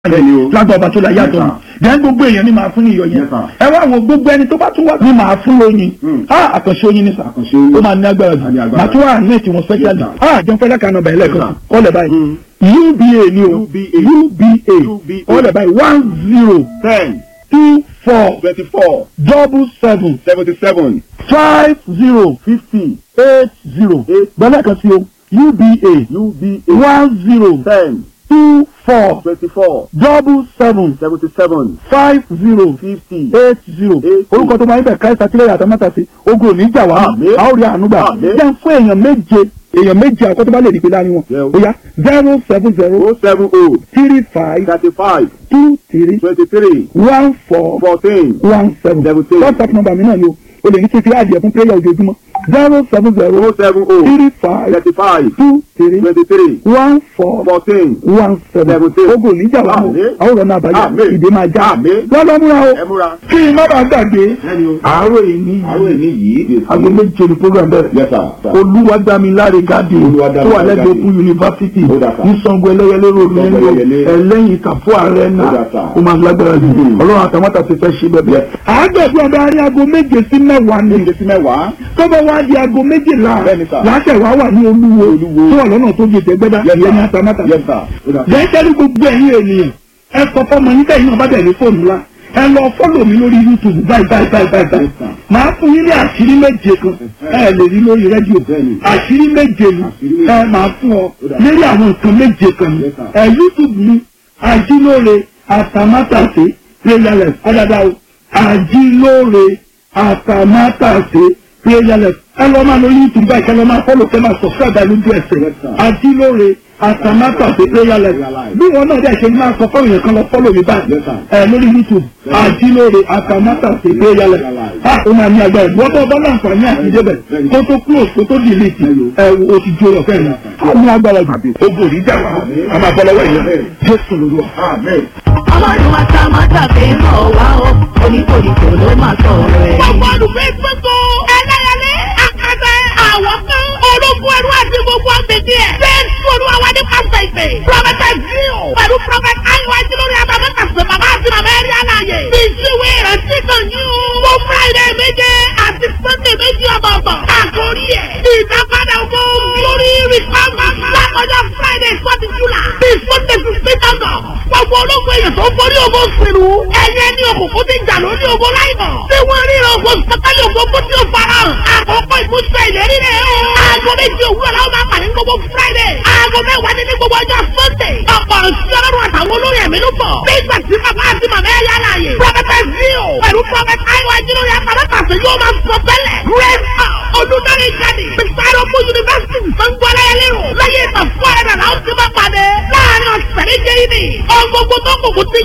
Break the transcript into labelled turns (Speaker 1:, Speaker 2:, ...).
Speaker 1: Bẹ́ẹ̀ni o.
Speaker 2: lágbà ọba tó la yàtọ̀
Speaker 1: Yes,
Speaker 2: ni then gbogbo èèyàn ni màá fún ní iyọ̀ yẹn
Speaker 1: Yes, sir.
Speaker 2: ẹ wá wo gbogbo ẹni tó bá tún wá ní màá fún lóyin
Speaker 1: Mm.
Speaker 2: ah àkànṣe oyin ni sà
Speaker 1: Àkànṣe oyin.
Speaker 2: ó máa ní agbára
Speaker 1: Á ní
Speaker 2: jù
Speaker 1: agbára.
Speaker 2: màá tún wà ní ètí wọn specially
Speaker 1: Yes, sir.
Speaker 2: ah jẹun fẹ́lẹ́ kan nọmba ẹlẹ́ẹ̀kan
Speaker 1: Yes,
Speaker 2: kọ́lẹ̀ báyìí
Speaker 1: Mm.
Speaker 2: uba ni o
Speaker 1: UBA.
Speaker 2: uba kọ́lẹ̀ báyìí one zero
Speaker 1: ten
Speaker 2: two four
Speaker 1: twenty-four
Speaker 2: double seven
Speaker 1: seventy-seven
Speaker 2: five zero
Speaker 1: fifty
Speaker 2: eight zero
Speaker 1: Eight.
Speaker 2: gbọ́dọ̀ kan sí o uba
Speaker 1: UBA
Speaker 2: one zero
Speaker 1: ten
Speaker 2: two four
Speaker 1: twenty-four
Speaker 2: double seven
Speaker 1: seventy-seven
Speaker 2: five zero
Speaker 1: fifty
Speaker 2: eight zero
Speaker 1: Eight.
Speaker 2: orúkọ tó máa ń bẹ̀ káyọ̀sá tílẹ̀ yàtọ̀ mẹ́ta sí ogun ò ní jà wá
Speaker 1: Àmín.
Speaker 2: a ó rí àánú gbà
Speaker 1: Àmín.
Speaker 2: jẹ́ fún èèyàn méje èèyàn méje àkọ́tọ́ bá lè dìpé láàrin wọn
Speaker 1: Yeah.
Speaker 2: ó yá zero seven zero
Speaker 1: oh seven oh
Speaker 2: three five
Speaker 1: thirty-five
Speaker 2: two three
Speaker 1: twenty-three
Speaker 2: one four
Speaker 1: fourteen
Speaker 2: one seven
Speaker 1: Seventeen.
Speaker 2: whatsapp number mi náà ni o o lè ní kí n fi àdìẹ fún prayer ojoojúmọ́ zero seven zero
Speaker 1: oh seven oh
Speaker 2: three five
Speaker 1: thirty-five
Speaker 2: two three
Speaker 1: twenty-three
Speaker 2: one four
Speaker 1: fourteen
Speaker 2: one seven
Speaker 1: Seventeen.
Speaker 2: ogun ò ní jà wá mọ́
Speaker 1: Àmín.
Speaker 2: àwọn ọ̀rọ̀ náà àbáyọ
Speaker 1: Àmín.
Speaker 2: ìdè máa já
Speaker 1: Àmín.
Speaker 2: lọ́lọ́ múra o
Speaker 1: ẹ múra.
Speaker 2: kí n má bàa gbàgbé
Speaker 1: Bẹ́ẹ̀ni o.
Speaker 2: àárọ̀ èyí
Speaker 1: àwọn èmi yìí.
Speaker 2: aago méje ni program bẹ̀rẹ̀
Speaker 1: Yes, sir. sir.
Speaker 2: olúwadámiláre gádì tó
Speaker 1: Olúwadámiláre
Speaker 2: wà lẹ́gbẹ̀ẹ́
Speaker 1: Gádì.
Speaker 2: fún yunifásitì
Speaker 1: Ó dà, sir.
Speaker 2: ní sango ẹlẹ́yẹlé ròdù
Speaker 1: Sango
Speaker 2: nínú
Speaker 1: Ẹlẹ́yẹlé.
Speaker 2: ẹlẹ́yìn kàfó ààrẹ
Speaker 1: Ó
Speaker 2: náà
Speaker 1: dà, sir.
Speaker 2: ó máa lágbára jù
Speaker 1: Mm.
Speaker 2: ọlọ́run àtàwọn ti fẹ́ ṣe bẹ́ẹ̀
Speaker 1: Yes.
Speaker 2: àádọ́gbé ọba arí aago méje sí mẹ́wàá ni
Speaker 1: Méje sí mẹ́wàá.
Speaker 2: tó bá wá di aago méjìlá
Speaker 1: Bẹ́ẹ̀ni, sir.
Speaker 2: láṣẹ wá wà ní olúwo
Speaker 1: Olúwo.
Speaker 2: tó wà lọ́nà tó jẹ tẹ́gbẹ́dá
Speaker 1: Yes,
Speaker 2: ìyẹn ní
Speaker 1: sir.
Speaker 2: àtàmátà
Speaker 1: Yes, sir. Ó dà.
Speaker 2: jẹ́jẹ́rú gbogbo ẹ̀yin ènìyàn ẹ sọ fọ́mọ yín tẹ̀yìn náà bá bẹ̀ ní fóònù ńlá ẹ lọ fọ́lọ̀ mi lórí youtube báyìí báyìí báyìí báyìí báyìí
Speaker 1: Yes, sir.
Speaker 2: màá fún yín ní àṣírí méje kan ẹ lè rí lórí rédíò
Speaker 1: Bẹ́ẹ̀ni.
Speaker 2: àṣírí méje ni
Speaker 1: Àṣírí méje.
Speaker 2: ẹ máa fún ọ
Speaker 1: Ó dà.
Speaker 2: lórí àwọn nǹkan méje kan ni
Speaker 1: Yes, sir.
Speaker 2: ẹ youtube mi àjílóore àtàmátàsé prayerless ọ̀dàdà o àjílóore àtàmátàsé prayerless ẹ lọ máa lórí youtube báyìí kẹ lọ máa fọ́lọ̀ kẹ máa subscribe lójú ẹsẹ̀
Speaker 1: Yes, sir.
Speaker 2: àjílóore àtàmátàsé prayerless
Speaker 1: Prayerless.
Speaker 2: bí wọn náà dẹ̀ ṣe máa sọ fọ́ọ̀rọ̀ yẹn kan lọ fọ́lọ̀ mi báyìí
Speaker 1: Yes, sir.
Speaker 2: ẹ lórí youtube
Speaker 1: Yes.
Speaker 2: àjílóore àtàmátàsé prayerless a ó máa ní agbára ìwọ́n tó bá láǹfààní àti débẹ̀ kó tó close kó tó delete ẹ o ti jó ọ̀fẹ́ rẹ̀ a ní agbára jù ogun òní jà wá a máa bọ́ lọ́wọ́ ìyẹn jésù lóru wa.
Speaker 1: Amen.
Speaker 3: ọlọ́run àtàmátà fi ń bọ̀ wá o oníkòríkò ló máa sọ̀rọ̀ ẹ̀.
Speaker 4: gbogbo olùgbé gbogbo ẹlẹ́yẹlé àkàtà àwọn kan ológun ẹrú àti gbogbo agbègbè ẹ̀. jésù olúwa wa ní pásítọ̀ ìpè. prọfẹtà jíò pẹ̀lú prọfẹtà àyíwá tí lórí abamẹ́ta sọ bàbá àti màmá ẹ̀rí àlàyé. ìṣúwé ìrántí kan ní o. mo friday méje àti sunday méjì ọ̀bọ̀ọ̀bọ̀. àkórí ẹ̀ ìdápadà owó lórí rìpámà. lákọjá friday forty july bí sunday fifteen august. gbogbo ológun èèyàn tó ń borí ogun sínú. ẹ̀yẹ ní òkùnkùn ti jà lórí ogun láìmọ̀. tí wọ́n rí ogun sọ́kálì ogun kó tí ó fara hàn. àkókò ìmúṣẹ ìlérí rẹ̀ o. aago méjì òwúrọ̀ làwọn máa pàdé gbogbo friday. aago mẹ́wàá ní ní gbogbo ọjọ́ sunday. ọ̀pọ̀ ìṣẹ́ ọlọ́run àtàwọn olórí ẹ̀mí ló bọ̀. nígbà tí bàbá àti màmá ẹ̀ yá láàyè. prọfẹtẹ zio pẹ̀lú prọfẹtẹ àìwá ìjìnlẹ̀ àtàlẹ́pàṣẹ yóò máa sọ tẹ́lẹ̀. grace house olùdarí jáde. bisaropo university sangbọ́lá ẹlẹ́rọ. láyé ìtàn fún ẹ̀rọ làwọn ti máa pàdé. láàárín ọ̀sẹ̀ méje yìí ni. ọgbogbo tó kùkù ti